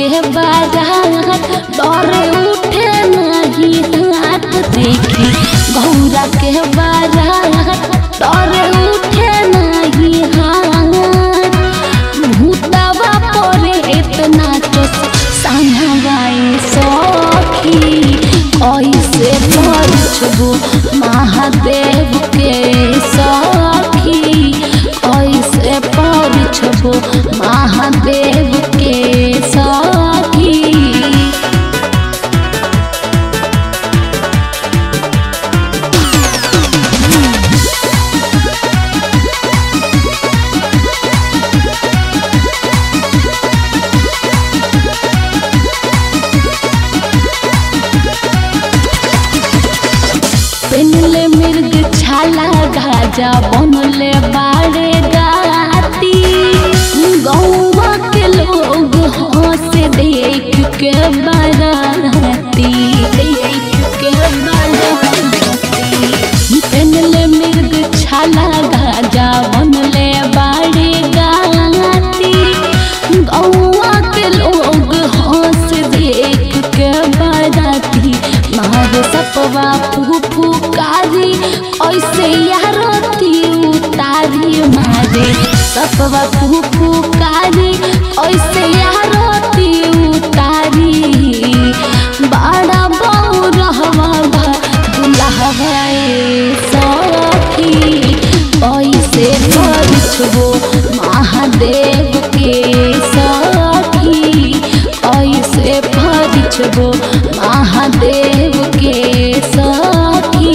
के बारात डरे उठे नहीं हाथ देखी गौरा के बारात डरे उठे नहीं हाथ भूतवा परे इतना तो संभवाई सखी ऐसे पछबो महादेव के सखी ऐसे पछबो महादेव के सखी पेनले मिर्ग छाला गाजा बनले बाड़े गाती गौवा के लोग हंस देख के बाराती देख के बाराती पेनले मिर्ग छाला गाजा बनले बाड़े गाती गौवा के लोग हंस देख के बाराती मार सपवा फूफू कारी ऐसे यारती उतारी मारे सपवा फूफू कारी ऐसे यारती उतारी बड़ा बहु रहवा भा दुल्हवा सखी ऐसे परिछबो महादेव के सखी ऐसे परिछबो महादेव के सखी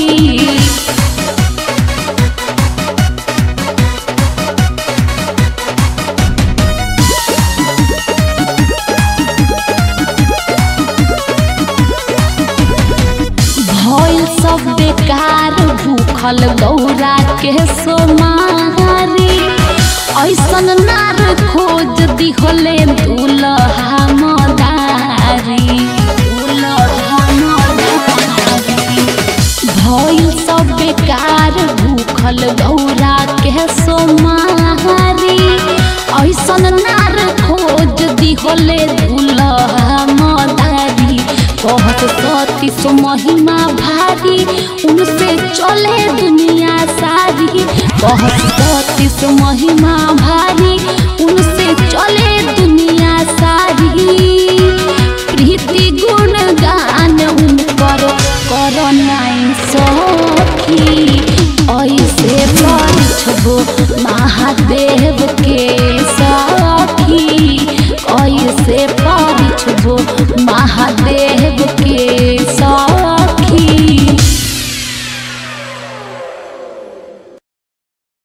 भइल सब बेकार भूखल गौरा के सोमारी ऐसन नार खोज दिहले दुलहा मदारी दुलहा मदारी भइल सब बेकार भूखल गौरा के सोमारी ऐसन नार खोज दिहले दुलहा मदारी कहत सती सो महिमा भारी उनसे चले दुनिया सारी कहत सती सो महिमा भारी उनसे चले दुनिया सारी प्रीति गुण गान उनकर कर नाई सखी ऐसे परिछबो महादेव के सखी ऐसे परिछबो महादेव के